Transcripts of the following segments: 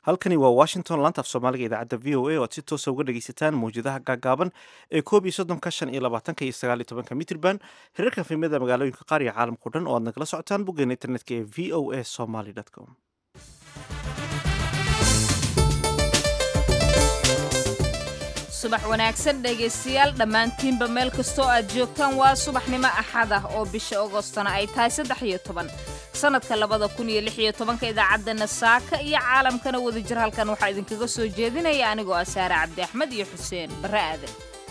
halkani waa washington laanta af soomaaliga idaacadda v o a oo aad si toosa uga dhegaysataan mawjadaha gaagaaban ee koob iyo soddonka shan iyo labaatanka iyo sagaal iyo tobanka mitrban hirarka fiimada magaalooyinka qaar iyo caalamkao dhan oo aad nagala socotaan boggeena internetka ee v o a somaly com subax wanaagsan dhegaystayaal dhammaantiinba meel kastoo aad joogtaan waa subaxnimo axad ah oo bisha agostona ay tahay saddex iyo toban sannadka labada kun iyo lix iyo tobanka idaacaddana saaka iyo caalamkana wadajir halkan waxaa idinkaga soo jeedinaya anigoo ah saare cabdi axmed iyo xuseen barre aadan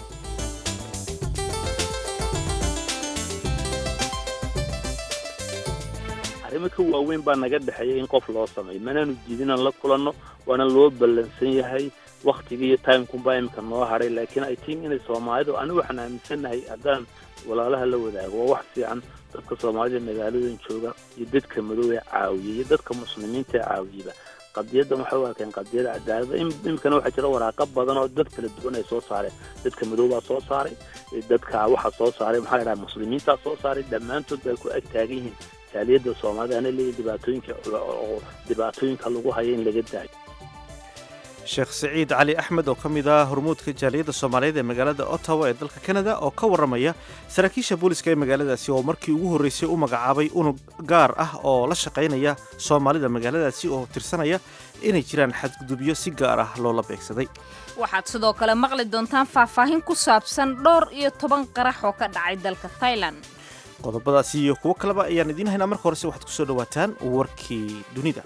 arrimo ka waaweyn baa naga dhexeeya in qof loo sameeyo manaanu jiidinaan la kulanno waana loo ballansan yahay waktigii iyo timekumbaa imika noo hadhay laakiin ay tiin inay soomaalidu anigu waxaan aaminsannahay haddaan walaalaha la wadaago waa wax fiican dadka soomaalida magaaladan jooga iyo dadka madow ee caawiya iyo dadka muslimiinta ee caawiyaba qadiyaddan waxay u arkeen qadiyada cadaalada imikana waxaa jira waraaqo badan oo dad kala duwan ay soo saareen dadka madow baa soo saaray dadka waxaa soo saaray maxaa la dhaha muslimiintaa soo saaray dhammaantood bay ku ag taagan yihiin jaaliyadda soomaalida ana leeyihin dhibaatooyinka oo dhibaatooyinka lagu hayo in laga daayo sheekh siciid cali axmed oo ka mid ah hormuudka jaaliyadda soomaaliyeed ee magaalada ottawa ee dalka kanada oo ka warramaya saraakiisha booliska ee magaaladaasi oo markii ugu horreysay u magacaabay unug gaar ah oo la shaqaynaya soomaalida magaaladaasi oo tirsanaya inay jiraan xadgudubyo si gaar ah loola beegsaday waxaad sidoo kale maqli doontaan faahfaahin ku saabsan dhowr iyo toban qarax oo ka dhacay dalka thailand qodobadaasi iyo kuwo kaleba ayaan idiin haynaa marka horese waxaad ku soo dhowaataan warkii dunida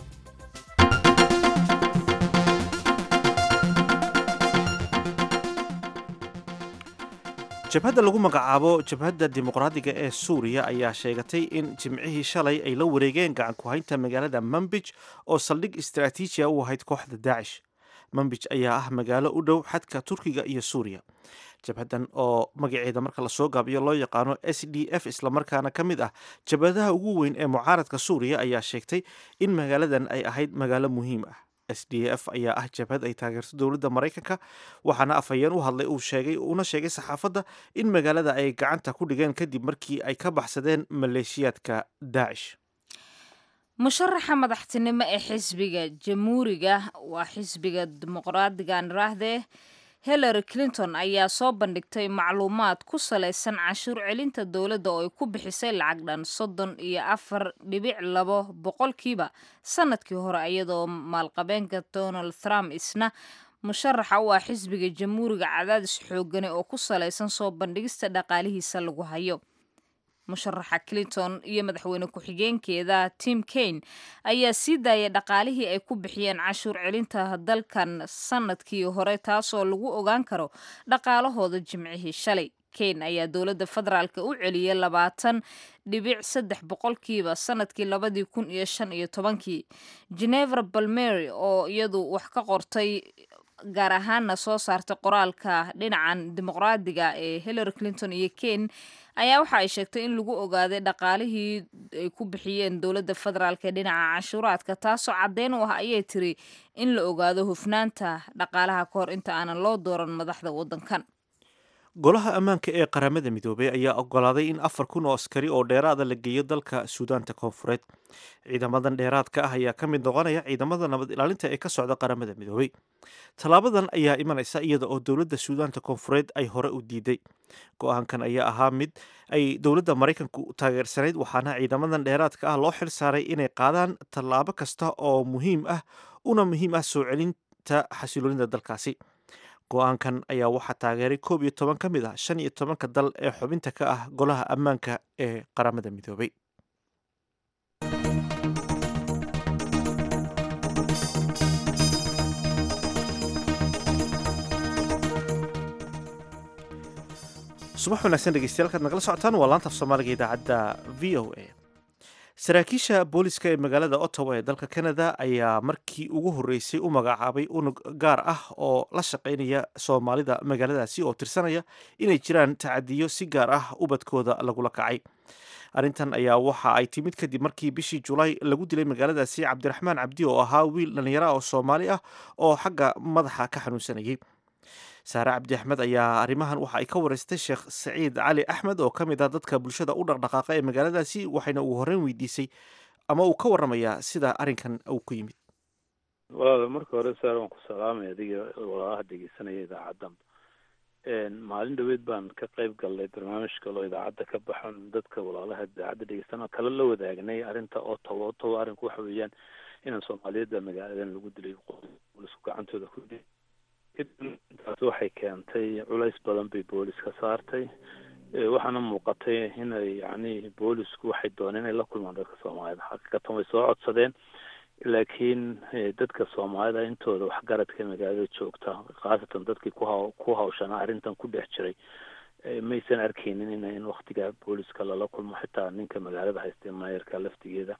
jabhadda lagu magacaabo jabhadda dimuqraadiga ee suuriya ayaa sheegatay in jimcihii shalay ay la wareegeen gacan ku-haynta magaalada mambij oo saldhig istaraatiijiya u ahayd kooxda daacish mambij ayaa ah magaalo u dhow xadka turkiga iyo suuriya jabhaddan oo magaceeda marka lasoo gaabiyo loo yaqaano s d f islamarkaana ka mid ah jabhadaha ugu weyn ee mucaaradka suuriya ayaa sheegtay in magaaladan ay ahayd magaalo muhiim ah s d f ayaa ah jabhad ay taageerto dowladda maraykanka waxaana afhayeen u hadlay uu sheegay una sheegay saxaafadda in magaalada ay gacanta ku dhigeen kadib markii ay ka baxsadeen maleeshiyaadka daacish musharaxa madaxtinimo ee xisbiga jamhuuriga waa xisbiga dimuqraadiga niraahdee hillary clinton ayaa soo bandhigtay macluumaad ku salaysan canshuur celinta dowladda oo ay ku bixisay lacag dhan soddon iyo afar dhibic labo boqolkiiba sanadkii hore iyadoo maalqabeenka donald trump isna musharaxa u ah xisbiga jamhuuriga cadaadis xoogane oo ku salaysan soo bandhigista dhaqaalihiisa lagu hayo musharaxa clinton iyo madaxweyne ku-xigeenkeeda tim kaine ayaa sii daayay dhaqaalihii ay ku bixiyeen canshuur celinta dalkan sanadkii hore taasoo lagu ogaan karo dhaqaalahooda jimcihii shalay kaine ayaa dowladda federaalka u celiyay labaatan dhibic saddex boqolkiiba sanadkii labadii kun iyo shan iyo tobankii genever balmery oo iyadu wax ka qortay gaar ahaana soo saartay qoraalka dhinacan dimuqraadiga ee hillary clinton iyo kane ayaa waxa ay sheegtay in lagu ogaaday dhaqaalihii ay ku bixiyeen dowladda federaalk ee dhinaca canshuuraadka taasoo caddeyn u ah ayay tiri in la ogaado hufnaanta dhaqaalaha ka hor inta aanan loo dooran madaxda waddankan golaha ammaanka ee qaramada midoobey ayaa ogolaaday in afar kun oo askari oo dheeraada la geeyo dalka suudaanta koonfureed ciidamadan dheeraadka ah ayaa ka mid noqonaya ciidamada nabad ilaalinta ee ka socda qaramada midoobey tallaabadan ayaa imanaysa iyada oo dowladda suudaanta koonfureed ay hore u diiday go-aankan ayaa ahaa mid ay dowladda maraykanku taageersanayd waxaana ciidamadan dheeraadka ah loo xil saaray inay qaadaan tallaabo kasta oo muhiim ah una muhiim ah soo celinta xasiloonida dalkaasi go-aankan ayaa waxaa taageeray koob iyo toban ka mid ah shan iyo tobanka dal ee xubinta ka ah golaha ammaanka ee qaramada midoobay subax wanaagsan dhegeystayaal kaad nagala socotaan waa laanta af soomaaliga idaacadda v o a saraakiisha booliska ee magaalada ottawa ee dalka canada ayaa markii ugu horreysay u magacaabay unug gaar ah oo la shaqaynaya soomaalida magaaladaasi oo tirsanaya inay jiraan tacadiyo si gaar ah ubadkooda lagula kacay arrintan ayaa waxa ay timid kadib markii bishii julaay lagu dilay magaaladaasi cabdiraxmaan cabdi oo ahaa wiil dhallinyaro ah oo soomaali ah oo xagga madaxa ka xanuunsanayay saare cabdi axmed ayaa arrimahan waxa ay ka wareystay sheekh saciid cali axmed oo ka mid ah dadka bulshada u dhaqdhaqaaqa ee magaaladaasi waxayna ugu horreyn weydiisay ama uu ka warramayaa sida arrinkan uu ku yimid walaal marka hore saar waan ku salaamay adiga walaalaha dhegeysanaya idaacaddan maalin dhaweed baan ka qayb galnay barnaamij kaloo idaacadda ka baxan dadka walaalaha idaacadda dhegeystan kala la wadaagnay arrinta otowa otowa arrinku waxa weeyaan inaan soomaaliyadda magaaladan lagu dilay boolisku gacantooda ku dilay intaas waxay keentay culays badan bay booliska saartay waxaana muuqatay inay yacni boolisku waxay dooneen inay la kulmaan dadka soomaalida xaqiiqatan way soo codsadeen laakiin dadka soomaalida intooda waxgaradka magaalada joogta khaasatan dadkii ku haw ku hawshanaa arrintan ku dhex jiray maysan arkeynin in in waktiga booliska lala kulmo xitaa ninka magaalada haystee maayarka laftigeeda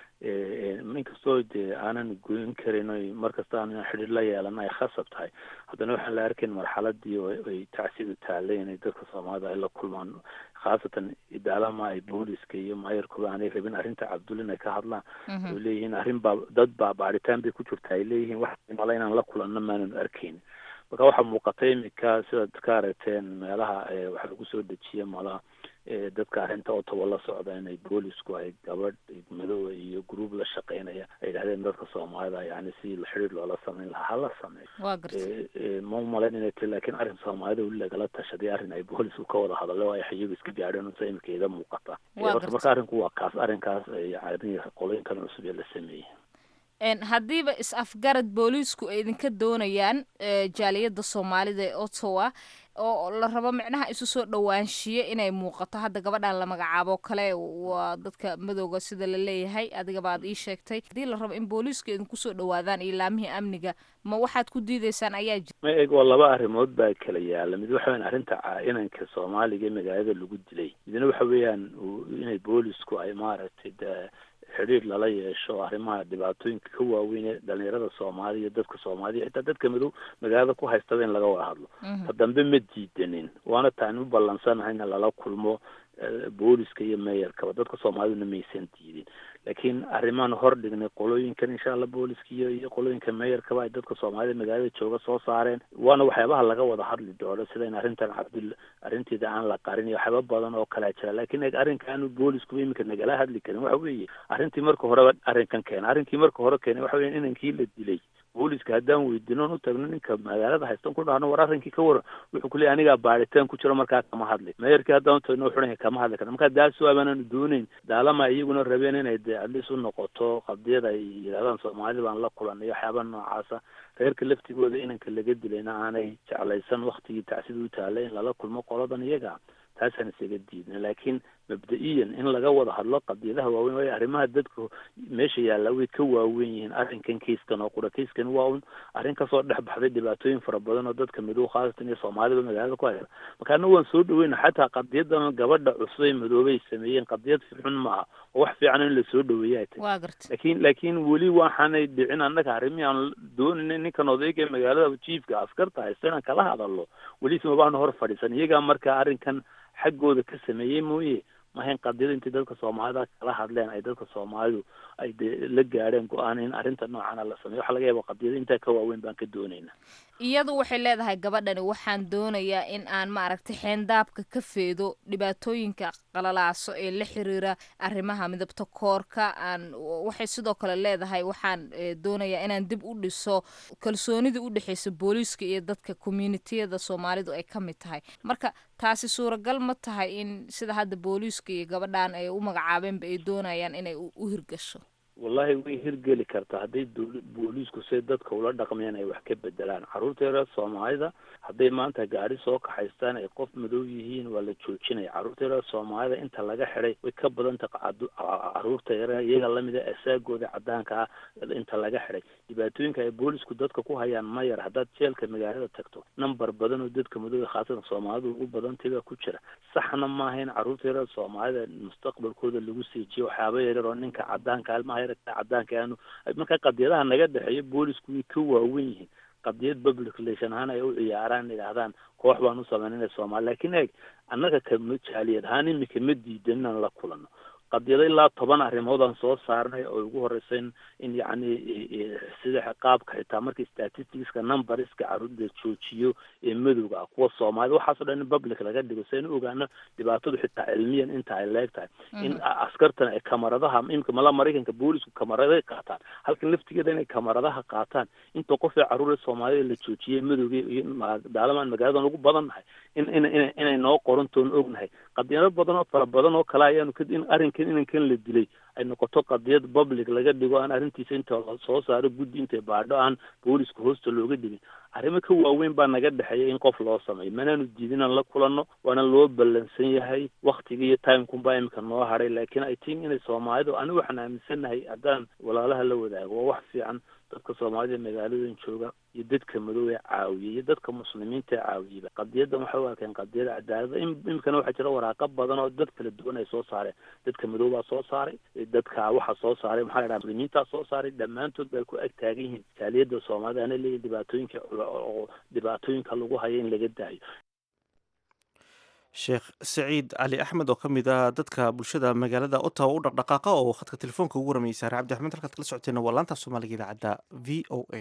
inkastoo dee aanan goyn karin oy markasta aan xidhiir la yeelan ay khasab tahay haddana waxaan la arkayn marxaladii ay tacsidu taallay inay dadka soomaalida ay la kulmaan khaasatan idaalama ay booliska iyo maayarkuba aanay rabin arrinta cabdul inay ka hadlaan oo leeyihiin arrin baa dad baa baaritaan bay ku jirta ay leeyihiin wax mala inaan la kulanno maananu arkeynin marka waxaa muuqatay imika sidaad ka aragteen meelaha waxaa lagu soo dejiya malaha dadka arrinta otoba la socda inay boolisku ay gabadh madoowa iyo gruub la shaqeynaya ay yidhahdeen dadka soomaalida yani si xidhiir loola sameyn lahaa hala sameeyo ma umalayn inay ti lakin arrin soomaalida weli lagala tashaday arrin ay boolisku ka wada hadalay oo ay xayigu iska gaadheen unsa imika ida muuqata horta marka arrinku waa kaas arrinkaas yani qolooyinkan cusub ee la sameeyey haddiiba is-afgarad booliisku ay idinka doonayaan jaaliyadda soomaalida ee ottawa oo la rabo micnaha isu soo dhowaanshiye inay muuqato hadda gabadhan la magacaabo kale waa dadka madowga sida la leeyahay adigaba aad ii sheegtay haddii la rabo in booliiska idinku soo dhowaadaan iyo laamihii amniga ma waxaad ku diideysaan ayaa jira ma eg waa laba arrimood baa kala yaala mid waxa weyan arrinta inanka soomaaliga ee magaalada lagu dilay midna waxa weeyaan inay boolisku ay maaragtay de xidhiir lala yeesho arrimaha dhibaatooyinka ka waaweyn ee dhalinyarada soomaaliya dadka soomaaliya xitaa dadka madow magaalada ku haystada in laga wada hadlo ta dambe ma diidanin waana taan u ballansanahay in lala kulmo booliska iyo meeyarkaba dadka soomaaliduna maysan diidin laakiin arrimaan hor dhignay qolooyinkan insha allah booliska iyo iyo qolooyinka meeyarkaba ay dadka soomaalida magaalada jooga soo saareen waana waxyaabaha laga wada hadli doono sida in arrintan cabdul arrinteeda aan la qarin iyo waxyaaba badan oo kalea jira laakiin arrinka aanu booliskuba iminka nagala hadli karin waxa weeye arrintii marka horeba arrinkan keena arrinkii marka hore keenay waxa weya inankii la dilay booliska haddaan weydiino u tagno ninka magaalada haystan ku dhahno war arrinkii ka waran wuxuu ku leey anigaa baaritaan ku jiro markaa kama hadli meeyarkii haddaan utagno wuxuu kama hadli karna marka daaso abaananu dooneyn daalama iyaguna rabeen inay dee adlis u noqoto qadiyad ay yidhahdaan soomaalida baan la kulanay waxyaaba noocaasa reerka laftigooda inanka laga dilayna aanay jeclaysan waktigii tacsida u taalay in lala kulmo qoladan iyaga taasaan isaga diidna laakiin mabda-iyan in laga wada hadlo qadiyadaha waaweyn waayo arrimaha dadka meesha yaalla way ka waawen yihiin arrinkan kayskan oo qura kayskan waa un arrin kasoo dhex baxday dhibaatooyin fara badan oo dadka madow khaasatan iyo soomaalida magaalada ku haysa marka anna waan soo dhaweyna xataa qadiyadan gabadha cusub ee madoobay sameeyeen qadiyad xun maaha oo wax fiican in lasoo dhaweeya ay tahay laakiin laakiin weli waxaanay dhicin annaga arrimihii aan doonayna ninkan odayga ee magaalada jiifka askarta haysta inaan kala hadalno weli simabaanu hor fadhiisan iyagaa marka arrinkan xaggooda ka sameeyey mooye mahayn qadiyada intay dadka soomaalida kala hadleen ay dadka soomaalidu ay de la gaadheen go-aan in arrinta noocana la sameyo waxaa laga yaaba qadiyada intaa ka waaweyn baan ka doonayna iyadu waxay leedahay gabadhani waxaan doonayaa in aan maaragtay xeendaabka ka feedo dhibaatooyinka qalalaaso ee la xiriira arrimaha midabta koorka aan waxay sidoo kale leedahay waxaan doonayaa inaan dib u dhiso kalsoonida u dhexeysa booliiska iyo dadka communitiyada soomaalidu ay ka mid tahay marka taasi suuragal ma tahay in sida hadda booliiska iyo gabadhan ay u magacaabeenba ay doonayaan inay u hirgasho wallahi way hirgeli kartaa hadday dowla booliisku say dadka ula dhaqmayaan ay wax ka bedelaan carruurta yareer soomaalida hadday maanta gaari soo kaxaystaan ay qof madow yihiin waa la joojinaya carruurta yareer soomaalida inta laga xidhay way ka badan tahay carruurta yareer iyaga lamida asaagooda caddaanka ah inta laga xidhay dhibaatooyinka ay boolisku dadka ku hayaan ma yar haddaad jeelka magaalada tagto number badan oo dadka madooda khaasatan soomaalidu ugu badantay baa ku jira saxna maaha in carruurta yareer soomaalida mustaqbalkooda lagu siijiyo waxyaaba yareer oo ninka caddaanka almaha cadaanka aanu marka qadiyadaha naga dhexeeya boolisku way ka waawen yihiin qadiyad public relation ahaan ay u ciyaaraan idhaahdaan koox baan u sameynayna soomaali lakin eeg annaga ka jaaliyad ahaan imika ma diidan inaan la kulano qadiyado ilaa toban arrimood aan soo saarnay oo ugu horeysa in in yacni sida qaabka xitaa markii statisticska numberska caruurda joojiyo ee madowga ah kuwa soomaalida waxaasoo dhan in public laga dhigo si aynu ogaano dhibaatadu xitaa cilmiyan inta ay leeg tahay in askartan ay kamaradaha imika mala maraykanka boolisku kamaraday qaataan halkan laftigeeda inay kamaradaha qaataan inta qof ee caruura soomaalida la joojiyay madowga iyo daalamaan magaaladan ugu badan nahay in in in inay noo qorantoon ognahay qadiyado badan oo fara badan oo kale ayaanu in arrinkan inankan la dilay ay noqoto qadiyad public laga dhigo aan arrintiisa inta la soo saaro guddi intay baadho aan booliska hoosta looga dhigin arrimo ka waaweyn baa naga dhexeeya in qof loo sameeyo manaanu diidin aan la kulanno waana loo ballansan yahay waktiga iyo timekunbaa imika noo hadhay laakiin i think inay soomaalidu anigu waxaan aaminsannahay haddaan walaalaha la wadaago waa wax fiican dadka soomaalida magaaladan jooga iyo dadka madow ee caawiyay iyo dadka muslimiinta ee caawiyeyba qadiyadan waxay u arkeen qadiyada cadaalada imikana waxaa jira waraaqo badan oo dad kala duwan ay soo saareen dadka madow baa soo saaray dadka waxaa soo saaray maxaa la dhaha muslimiintaa soo saaray dhammaantood bay ku ag taagan yihiin jaaliyada soomaalida ana leeyihin dhibaatooyinka oo dhibaatooyinka lagu hayo in laga daayo sheekh saciid cali axmed oo ka mid ah dadka bulshada magaalada ottawa u dhaqdhaqaaqa oo khadka telefoonka ugu ramayay saare cabdi axmed halkaad kala socoteena waa laanta soomaaliga idaacadda v o a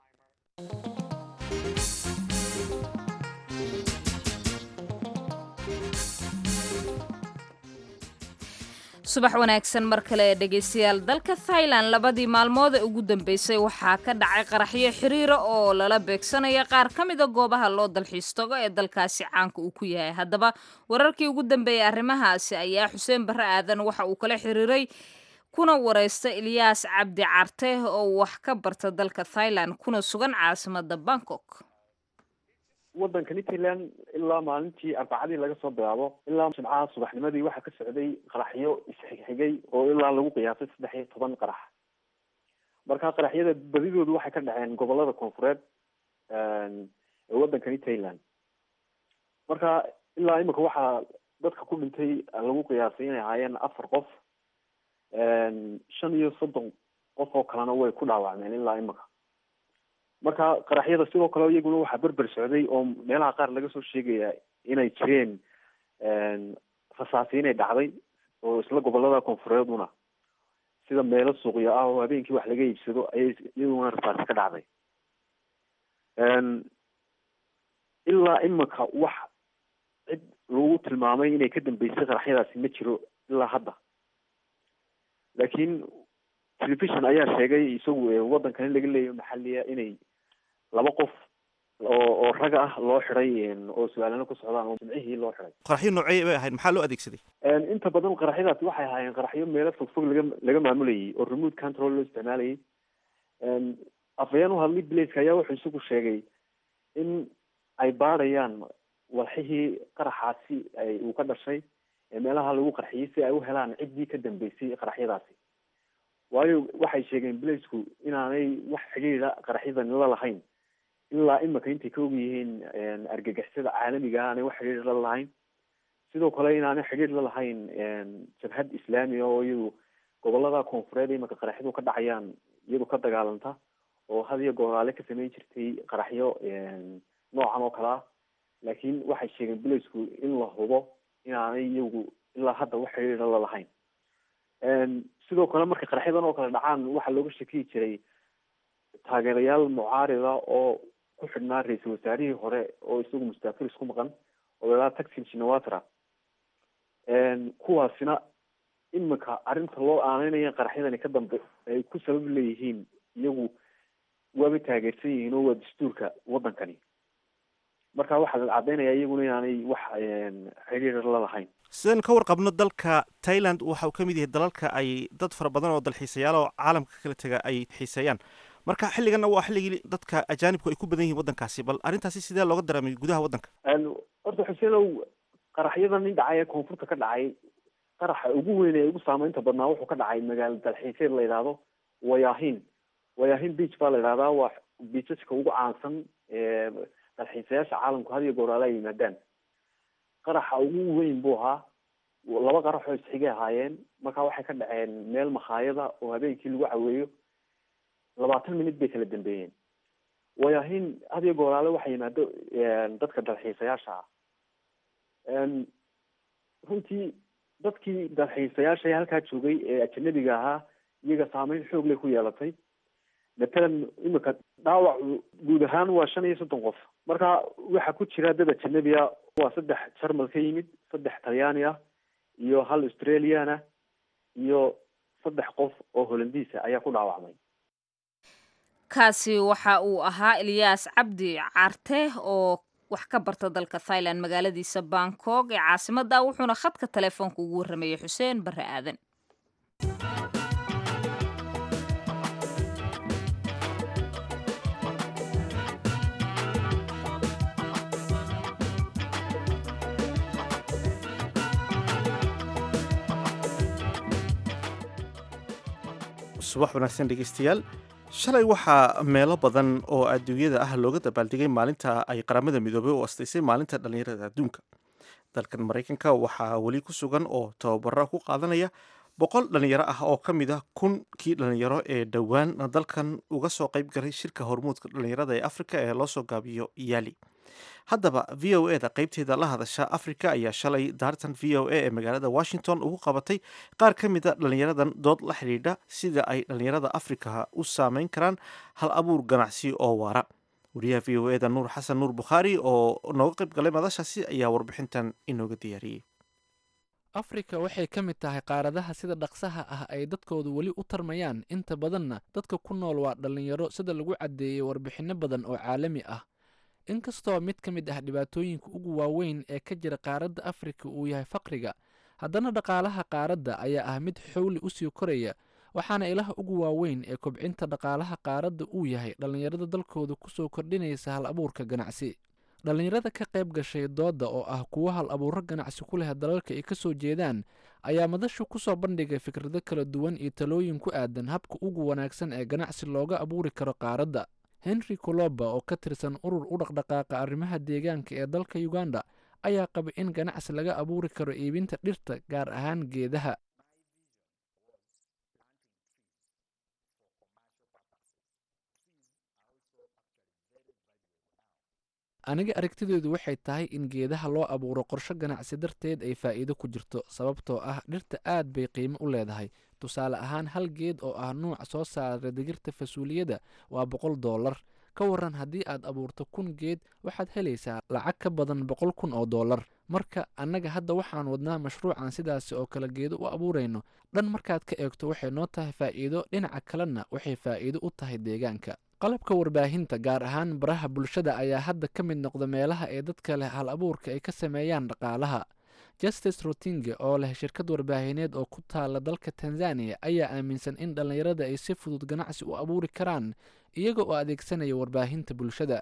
subax wanaagsan mar kale dhegaystayaal dalka thailand labadii maalmood ee ugu dambeysay waxaa ka dhacay qaraxyo xiriira oo lala beegsanaya qaar ka mida goobaha loo dalxiis tago ee dalkaasi caanka uu ku yahay haddaba wararkii ugu dambeeyey arrimahaasi ayaa xuseen barre aadan waxa uu kala xiriiray kuna wareysta ilyaas cabdi carte oo wax ka barta dalka thailand kuna sugan caasimada bangkok waddankani thailand ilaa maalintii arbacadii laga soo bilaabo ilaa jimcaha subaxnimadii waxaa ka socday qaraxyo isxigxigay oo ilaa lagu qiyaasay saddex iyo toban qarax marka qaraxyada badidoodu waxay ka dhaceen gobolada koonfureed ee waddankani thailand marka ilaa imika waxaa dadka ku dhintay lagu qiyaasay inay ahaayeen afar qof shan iyo soddon qof oo kalena way ku dhaawacmeen ilaa imika marka qaraxyada sidoo kale iyaguna waxaa berber socday oo meelaha qaar laga soo sheegaya inay jireen rasaasi inay dhacday oo isla gobolada koonfureeduna sida meelo suuqyo ah oo habeenkii wax laga iibsado ayay iyaguna rasaasi ka dhacday ilaa imika wax cid lagu tilmaamay inay ka dambeysay qaraxyadaasi ma jiro ilaa hadda laakiin television ayaa sheegay isagu waddankan in laga leeyayo maxaliya inay laba qof oo oo rag ah loo xiday oo su-aalana ku socdaan oo jimcihii loo xiday qaraxyo noocey bay ahayd maxaa loo adeegsaday inta badan qaraxyadaasi waxay ahaayeen qaraxyo meelo fogfog laga laga maamulayay oo remote control loo isticmaalayay afayeen u hadlay blaceka ayaa wuxuu isagu sheegay in ay baadhayaan walxihii qaraxaasi ay uu ka dhashay ee meelaha lagu qarxiyey si ay u helaan ciddii ka dambeysay qaraxyadaasi waayo waxay sheegeen blacku inaanay wax xidhiida qaraxyadan la lahayn ilaa imika intay ka og yihiin argagixisada caalamiga aanay wax xidhiir la lahayn sidoo kale inaanay xidhiir la lahayn jabhad islaamiga oo iyadu gobolada koonfureed imika qaraxyadu ka dhacayaan iyadu ka dagaalanta oo had iyo gooraale ka sameyn jirtay qaraxyo noocan oo kale ah laakiin waxay sheegeen blacku in la hubo inaanay iyagu ilaa hadda wax xidhiira la lahayn sidoo kale marka qaraxyadan oo kale dhacaan waxaa looga shakiyi jiray taageerayaal mucaarida oo ku xidhnaa ra-iisul wasaarihii hore oo isagu mustaafir isku maqan oo lalaa taxin shinawatra kuwaasina imika arrinta loo aaneynaya qaraxyadani ka dambe ay ku sabab leeyihiin iyagu waaba taageersan yihiin oo waa dastuurka waddankani marka waxaa la caddeynaya iyaguna inaanay wax xiriir la lahayn sidaynu ka warqabno dalka thailand waxa uu ka mid yahay dalalka ay dad fara badan oo dalxiisayaal oo caalamka kala tega ay xiiseeyaan marka xilliganna waa xilligii dadka ajaanibku ay ku badan yihiin waddankaasi bal arrintaasi sidee looga dareemay gudaha waddanka horta xuseenow qaraxyadan nin dhacay ee koonfurta ka dhacay qaraxa ugu weyn ee ugu saameynta badnaa wuxuu ka dhacay magaalo dalxiiseed la yidhaahdo wayahin wayahin beach baa la yidhahdaa waa biisaska ugu caansan ee dalxiisayaasha caalamku had iyo gooraale ay yimaadaan qaraxa ugu weyn buu ahaa laba qarax oo isxigay ahaayeen marka waxay ka dhaceen meel makhaayada oo habeenkii lagu caweeyo labaatan minut bay kala dambeeyeen wayahin had iyo gooraale waxa yimaado dadka dalxiisayaasha ah runtii dadkii dalxiisayaasha halkaa joogay ee ajanabiga ahaa iyaga saameyn xoog leh ku yeelatay matalan imika dhaawacu guud ahaan waa shan iyo soddon qof marka waxaa ku jira dad ajanabi ah waa saddex jarmal ka yimid saddex talyaani ah iyo hal australian ah iyo saddex qof oo holandiisa ayaa ku dhaawacmay kaasi waxa uu ahaa ilyaas cabdi carte oo wax ka barta dalka thailand magaaladiisa bangkok ee caasimadda wuxuuna khadka telefoonka ugu warramayay xuseen barre aadan subax wanaagsan dhegeystayaal shalay waxaa meelo badan oo adduunyada ah looga dabaaldegay maalinta ay qaramada midoobay u astaysay maalinta dhallinyarada adduunka dalkan maraykanka waxaa weli ku sugan oo tababaro ku qaadanaya boqol dhallinyaro ah oo ka mid ah kunkii dhallinyaro ee dhowaan dalkan uga soo qayb galay shirka hormuudka dhallinyarada ee afrika ee loosoo gaabiyo yaali haddaba v o e da qaybteeda la hadasha africa ayaa shalay daartan v o a ee magaalada washington ugu qabatay qaar ka mid a dhallinyaradan dood la xidhiidha sida ay dhallinyarada afrika u saameyn karaan hal abuur ganacsi oo waara wariyaha v o e da nuur xasan nuur bukhaari oo nooga qayb galay madashaasi ayaa warbixintan inooga diyaariyey afrika waxay ka mid tahay qaaradaha sida dhaqsaha ah ay dadkoodu weli u tarmayaan inta badanna dadka ku nool waa dhallinyaro sida lagu caddeeyey warbixinno badan oo caalami ah inkastoo mid ka mid ah dhibaatooyinka ugu waaweyn ee ka jira qaaradda afrika uu yahay faqriga haddana dhaqaalaha qaaradda ayaa ah mid xowli u sii koraya waxaana ilaha ugu waaweyn ee kobcinta dhaqaalaha qaaradda uu yahay dhallinyarada dalkooda kusoo kordhinaysa hal abuurka ganacsi dhallinyarada ka qayb gashay doodda oo ah kuwo hal abuuro ganacsi ku leh dalalka ay ka soo jeedaan ayaa madashu ku soo bandhigay fikrado kala duwan iyo talooyin ku aadan habka ugu wanaagsan ee ganacsi looga abuuri karo qaaradda henry coloba oo ka tirsan urur u dhaqdhaqaaqa arrimaha deegaanka ee dalka uganda ayaa qaba in ganacsi laga abuuri karo iibinta dhirta gaar ahaan geedaha aniga aragtideedu waxay tahay in geedaha loo abuuro qorsho ganacsi darteed ay faa'iido ku jirto sababtoo ah dhirta aad bay qiimo u leedahay tusaale ahaan hal geed oo ah nuuc soo saara digirta fasuuliyada waa boqol dollar ka waran haddii aad abuurto kun geed waxaad helaysaa lacag ka badan boqol kun oo dollar marka annaga hadda waxaan wadnaa mashruucan sidaasi oo kale geedo u abuurayno dhan markaad ka eegto waxay noo tahay faa'iido dhinaca kalena waxay faa'iido u tahay deegaanka qalabka warbaahinta gaar ahaan baraha bulshada ayaa hadda ka mid noqda meelaha ee dadka leh hal abuurka ay ka sameeyaan dhaqaalaha justice rotinge oo leh shirkad warbaahineed oo ku taala dalka tanzaniya ayaa aaminsan in dhallinyarada ay si fudud ganacsi u abuuri karaan iyaga oo adeegsanaya warbaahinta bulshada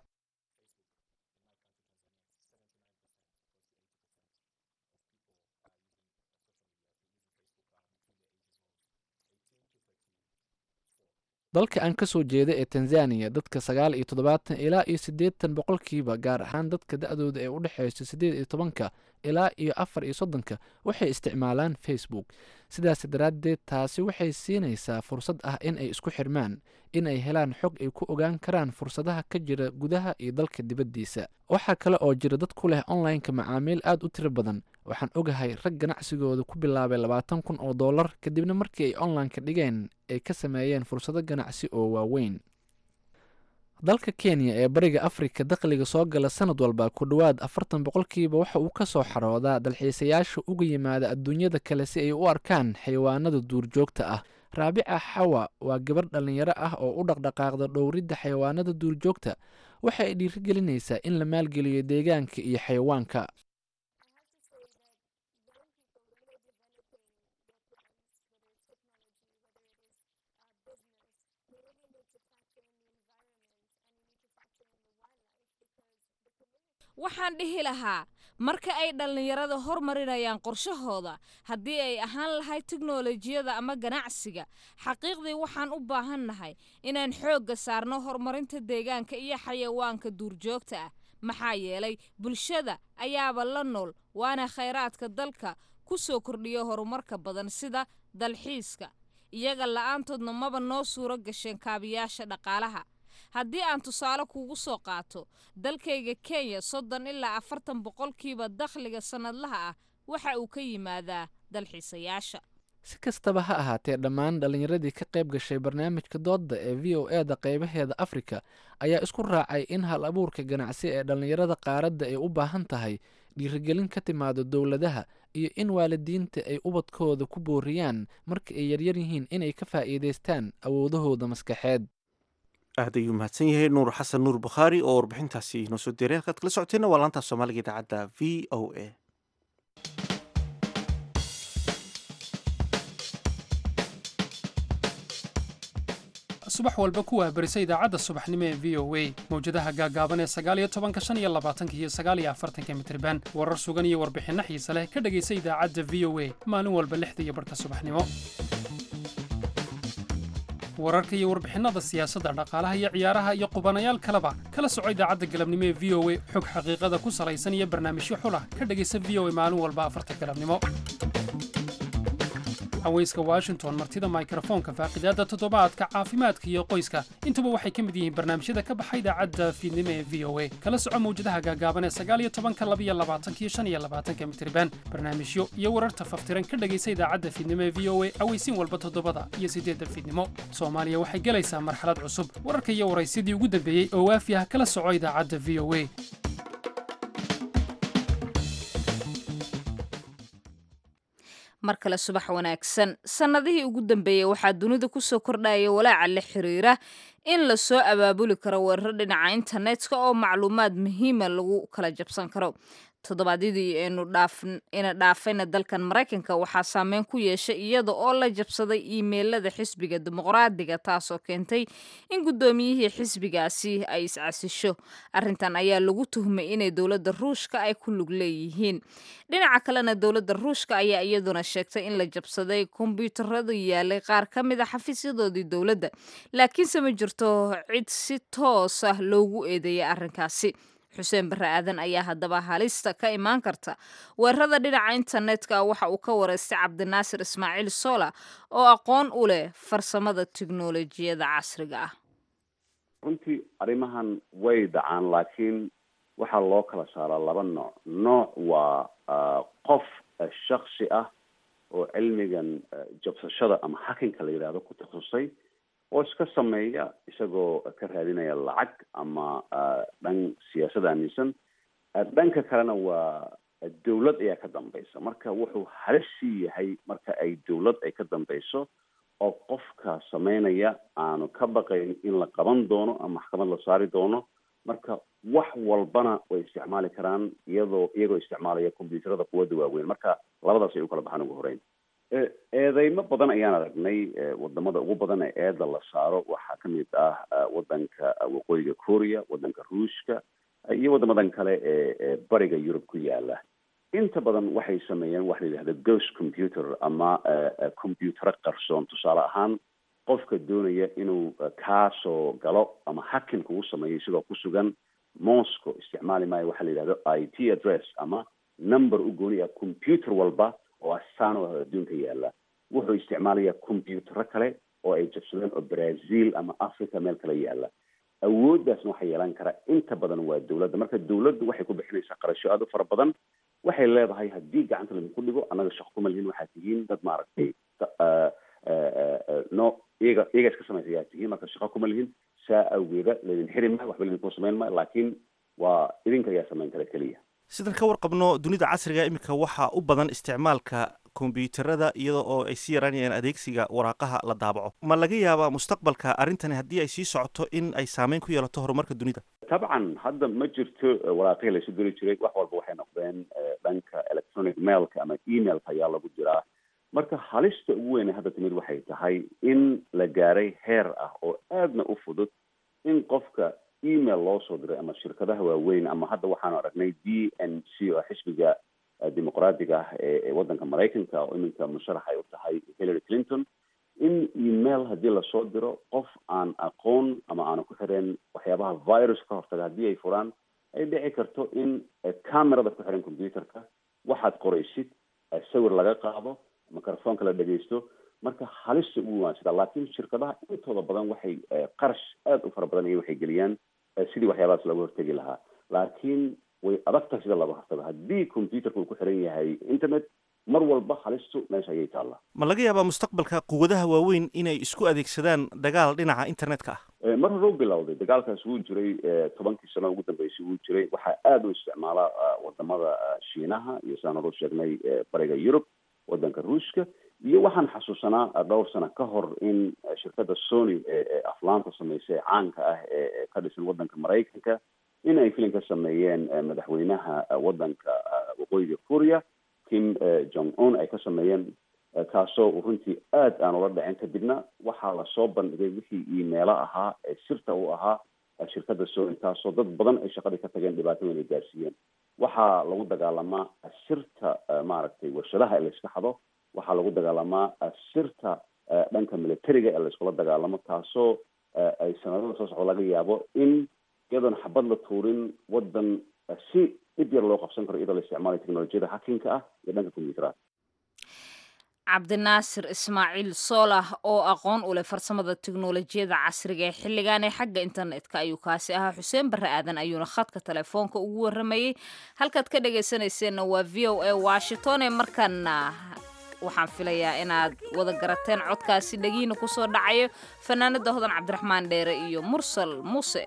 dalka aan ka soo jeeda ee tanzaniya dadka sagaal iyo toddobaatan ilaa iyo siddeetan boqolkiiba gaar ahaan dadka da-dooda ee u dhexeysa siddeed iyo tobanka ilaa iyo afar iyo soddonka waxay isticmaalaan facebook sidaas daraaddeed taasi waxay siinaysaa fursad ah in ay isku xirmaan in ay helaan xog ay ku ogaan karaan fursadaha ka jira gudaha iyo dalka dibaddiisa waxaa kale oo jira dad ku leh online-ka macaamiil aad u tiro badan waxaan ogahay rag ganacsigooda ku bilaabay labaatan kun oo dollar kadibna markii ay online-ka dhigeen ay ka sameeyeen fursado ganacsi oo waaweyn dalka kenya ee bariga afrika dakhliga soo gala sanad walba ku dhowaad afartan boqolkiiba waxa uu ka soo xaroodaa dalxiisayaasha uga yimaada adduunyada kale si ay u arkaan xayawaanada duurjoogta ah raabica xawa waa gabarh dhallinyaro ah oo u dhaqdhaqaaqda dhowridda xayawaanada duurjoogta waxa ay dhiirigelinaysaa in la maalgeliyo deegaanka iyo xayawaanka waxaan dhihi lahaa marka ay dhallinyarada hormarinayaan qorshahooda haddii ay ahaan lahay tiknolojiyada ama ganacsiga xaqiiqdii waxaan u baahannahay inaan xoogga saarno horumarinta deegaanka iyo xayawaanka duurjoogta ah maxaa yeelay bulshada ayaaba la nool waana khayraadka dalka ku soo kordhiya horumarka badan sida dalxiiska iyaga la'aantoodna maba noo suuro gasheen kaabiyaasha dhaqaalaha haddii aan tusaale kuugu soo qaato dalkayga kenya soddon ilaa afartan boqolkiiba dakhliga sannadlaha ah waxa uu ka yimaadaa dalxiisayaasha si kastaba ha ahaatee dhammaan dhallinyaradii ka qayb gashay barnaamijka doodda ee v o e da qaybaheeda afrika ayaa isku raacay in hal abuurka ganacsi ee dhallinyarada qaaradda ay u baahan tahay dhiirigelin ka timaado dowladaha iyo in waalidiinta ay ubadkooda ku booriyaan marka ay yaryar yihiin inay ka faa'iidaystaan awoodahooda maskaxeed aad ayuu mahadsan yahay nuur xasan nuur bukhaari oo warbixintaasi inoo soo diray halkaad kala socoteenna waa laanta soomaaliga idaacadda v o a subax walba ku waabarisa idaacadda subaxnimo ee v o a mawjadaha gaagaaban ee sagaaliyo tobanka shan iyo labaatanka iyo sagaaliyo afartanka mitriban warar sugan iyo warbixinno xiise leh ka dhegaysa idaacadda v o a maalin walba lixda iyo barhka subaxnimo wararka iyo warbixinada siyaasadda dhaqaalaha iyo ciyaaraha iyo qubanayaal kaleba kala soco idaacadda galabnimo ee v o a xog xaqiiqada ku salaysan iyo barnaamijyo xulah ka dhegaysa v o a maalin walba afarta galabnimo haweyska washington martida mikrofoonka faaqidaadda toddobaadka caafimaadka iyo qoyska intuba waxay ka mid yihiin barnaamijyada ka baxa idaacadda fiidnimo ee v o a kala soco mawjadaha gaagaaban ee sagaaliyo tobanka labiyo labaatanka iyo shan iyo labaatanka mitriban barnaamijyo iyo wararta faftiran ka dhegaysa idaacadda fiidnimo ee v o a aweysiin walba toddobada iyo siddeedda fiidnimo soomaaliya waxay gelaysaa marxalad cusub wararka iyo waraysyadii ugu dambeeyey oo waafi ah kala soco idaacadda v o a mar kale subax wanaagsan sannadihii ugu dambeeyey waxaa dunida kusoo kordhaya walaaca la xiriira in lasoo abaabuli karo weeraro dhinaca internetka oo macluumaad muhiima lagu kala jabsan karo toddobaadyadii ina dhaafayna dalkan maraykanka waxaa saameyn ku yeeshay iyada oo la jabsaday iimeylada xisbiga dimuqraadiga taasoo keentay in guddoomiyihii xisbigaasi ay iscasisho arrintan ayaa lagu tuhmay inay dowladda ruushka ay ku lug leeyihiin dhinaca kalena dowladda ruushka ayaa iyaduna sheegtay in la jabsaday kombyuutaradu yaalay qaar ka mid a xafiisyadoodii dowladda laakiinse ma jirto cid si toos ah loogu eedeeyay arrinkaasi xuseen barre aadan ayaa haddaba halista ka imaan karta weerarada dhinaca internetka waxa uu ka wareystay cabdinaasir ismaaciil sola oo aqoon u leh farsamada tiknolojiyada casriga ah runtii arrimahan way dhacaan laakiin waxaa loo kala saaraa laba nooc nooc waa qof shaksi ah oo cilmigan jabsashada ama hakinka la yidhahdo ku takhasusay oo iska sameeya isagoo ka raadinaya lacag ama dhan siyaasad aaminsan dhanka kalena waa dawlad ayaa ka dambaysa marka wuxuu halisi yahay marka ay dawlad ay ka dambayso oo qofka sameynaya aanu ka baqayn in la qaban doono ama maxkamad la saari doono marka wax walbana way isticmaali karaan iyadoo iyagoo isticmaalaya combyuutarada quwadda waaweyn marka labadaas ay u kala baxaan ugu horeyn eedeymo badan ayaan aragnay wadamada ugu badan ee eeda la saaro waxaa kamid ah wadanka waqooyiga korea wadanka ruushka iyo wadamadan kale ee bariga yurub ku yaala inta badan waxay sameeyeen waxa la yidhahda ghost computer ama combyutaro qarsoon tusaale ahaan qofka doonaya inuu kaasoo galo ama hakin kugu sameeyo isagoo ku sugan moscow isticmaali maayo waxaa la yidhahdo i t address ama number u gooniya computer walba oo astaan oo adduunka yaala wuxuu isticmaalayaa combyutaro kale oo ay jabsadeen oo brazil ama africa meel kale yaala awooddaasna waxaa yeelan kara inta badan waa dawladda marka dawladdu waxay ku bixinaysaa qarasho aada u fara badan waxay leedahay haddii gacanta laydinku dhigo annaga shaqo kuma lihin waxaad tihiin dad maaragtay no iyaga iyaga iska samaysa ayaa tihiin marka shaqo kuma lihin saa awgeeda laydin xiri maayo waxba laydinku samayn maayo laakiin waa idinka ayaa samayn kara keliya sidaan ka warqabno dunida casriga iminka waxaa u badan isticmaalka kombyuutarada iyada oo ay sii yaraanayaan adeegsiga waraaqaha la daabaco ma laga yaabaa mustaqbalka arrintani haddii ay sii socoto in ay saameyn ku yeelato horumarka dunida tabcan hadda ma jirto waraaqihii laysu diri jiray wax walba waxay noqdeen dhanka electronic mailka ama emailka ayaa lagu jiraa marka halista ugu weyne hadda timid waxay tahay in la gaaray heer ah oo aadna u fudud in qofka email loo soo diray ama shirkadaha waaweyn ama hadda waxaanu aragnay d n c oo xisbiga dimuqraadiga ah ee waddanka maraykanka oo iminka musharax ay u tahay hillary clinton in email haddii lasoo diro qof aan aqoon ama aanu ku xireen waxyaabaha virus ka hortaga haddii ay furaan ay dhici karto in camerada ku xiran computerka waxaad qoraysid sawir laga qaado microfonka la dhegaysto marka halista ugu waansida laakiin shirkadaha intooda badan waxay qarash aada u fara badan iyo waxay geliyaan sidii waxyaabahaas looga hortegi lahaa laakiin way adag tahay sida laba hartaba haddii computerka uu ku xiran yahay internet mar walba halistu meesha ayay taallaa ma laga yaabaa mustaqbalka quwadaha waaweyn inay isku adeegsadaan dagaal dhinaca internetka ah Eh, mar hore u bilowday dagaalkaas wuu jiray eh, tobankii sano ugu dambeysay wuu jiray waxaa aada u isticmaala eh, wadamada eh, shiinaha iyo sidaan hore u sheegnay eh, bariga yurub wadanka ruushka iyo waxaan xasuusanaa eh, dhowr sano ka hor in eh, shirkadda sony ee ee aflaanta sameysay ee caanka ah ee ee ka dhisan wadanka maraykanka in ay filim ka sameeyeen eh, madaxweynaha eh, wadanka eh, waqooyiga korea kim eh, jong un ay ka sameeyeen eh, kaasoo uu runtii aad aan ula dhicin kadibna waxaa lasoo bandhigay wixii iimeelo ahaa ee sirta u ahaa eh, shirkadda sony taasoo dad badan ay shaqadii ka tageen dhibaato weyn ay gaarsiiyeen waxaa lagu dagaalamaa sirta eh, maaragtay warshadaha ee layska xado waxaa lagu dagaalamaa eh, sirta eh, dhanka militariga ee layskula dagaalamo taasoo eh, ay sanadada soo socda laga yaabo in iyadoon xabad la tuurin wadan eh, si dhib yar loo qabsan karo iyadoo la isticmaalayo teknolojiyada hakinka ah iyo dhanka combyuteraha cabdinaasir ismaaciil soolah oo aqoon u leh farsamada tiknolojiyada casriga ee xilligan ee xagga internetka ayuu kaasi ahaa xuseen barre aadan ayuuna khadka telefoonka ugu waramayey halkaad ka dhagaysanayseena waa v o a washington ee markaana waxaan filayaa inaad wada garateen codkaasi dhegiina kusoo dhacayo fanaanada hodan cabdiraxmaan dheere iyo mursal muuse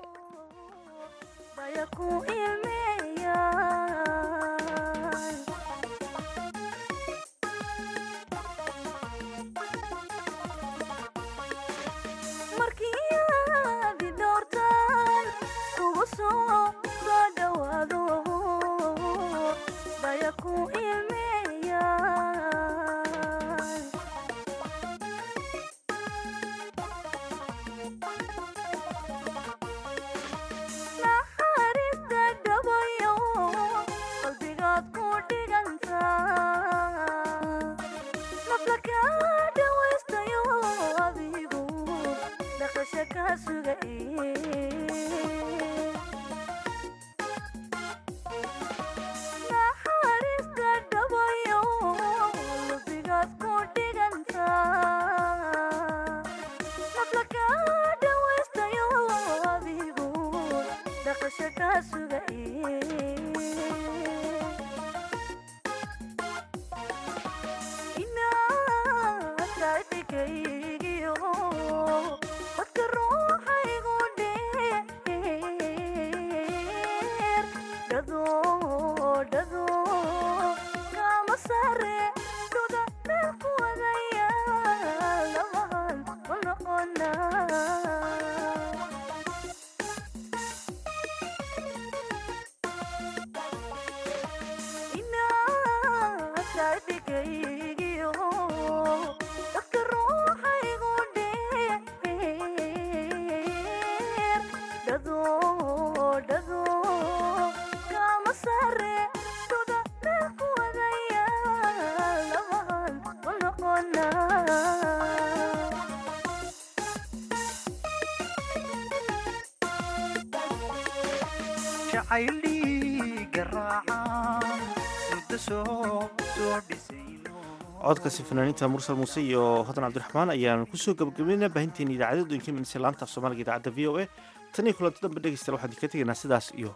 codkaasi fanaaniinta mursal muuse iyo hodan cabdiraxmaan ayaan kusoo gabagabayna baahinteena idaacadda doyinka minse laanta af soomaaliga idaacadda v o a tan iyo kulanti dambe dhegeystayaal waxaan idinka tegaynaa sidaas iyo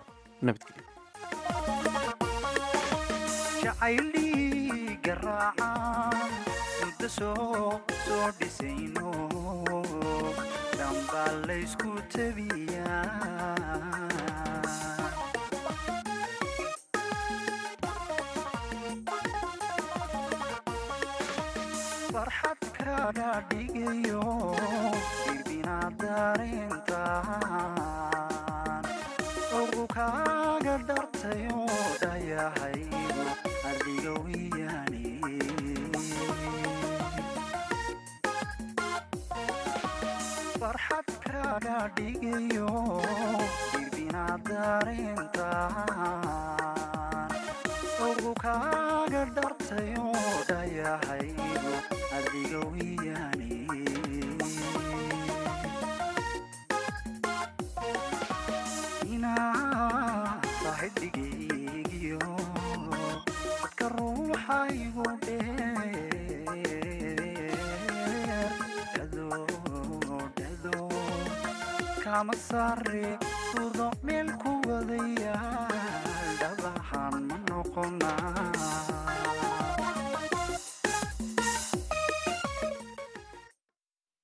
nabadgelyo farxad kaga dhigayo irbinaad darintaan ugu kaaga dhartayo dhayahaygu adiga wiyani farxad kaga dhigayo irbinaad darintaan ugu kaaga dhartayo dhayahaygu adiga wiyani inaa saaxiibigaygiyo dadka ruuxaygu dheer dhado dhado kama sare sudo meel ku wadayaal dhagaxaan ma noqonaa